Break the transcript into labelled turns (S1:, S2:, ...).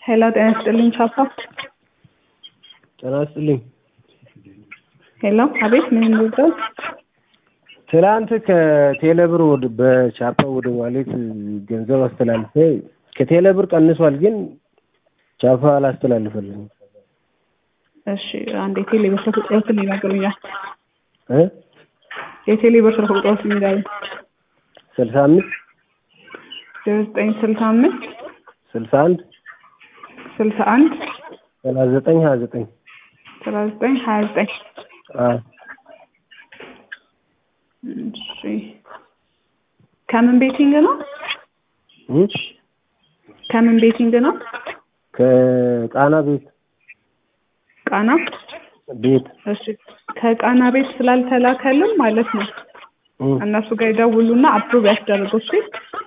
S1: ሄሎ ጤና ይስጥልኝ ቻፓ።
S2: ጤና ይስጥልኝ።
S1: ሄሎ አቤት፣ ምን እንርዳው?
S2: ትላንት ከቴሌብር ወደ በቻፓ ወደ ዋሌት ገንዘብ አስተላልፌ ከቴሌብር ቀንሷል፣ ግን ቻፓ አላስተላልፈልኝም።
S1: እሺ አንድ የቴሌብር ስልክ ቁጥሮትን ይነግሩኛል።
S2: እ
S1: የቴሌብር ስልክ ቁጥሮትን ይላሉ።
S2: ስልሳ አምስት
S1: ዘጠኝ ስልሳ አምስት
S2: ስልሳ አንድ
S1: ስልሳ አንድ
S2: ሰላሳ ዘጠኝ ሀያ ዘጠኝ
S1: ሰላሳ ዘጠኝ ሀያ ዘጠኝ
S2: አዎ
S1: እሺ ከምን ቤቲንግ ነው?
S2: እ
S1: ከምን ቤቲንግ ነው?
S2: ከቃና ቤት
S1: ቃና
S2: ቤት
S1: እሺ ከቃና ቤት ስላልተላከልን ማለት ነው
S2: እ
S1: እነሱ ጋር ይደውሉና አፕሩቭ ያስደርጉ እሺ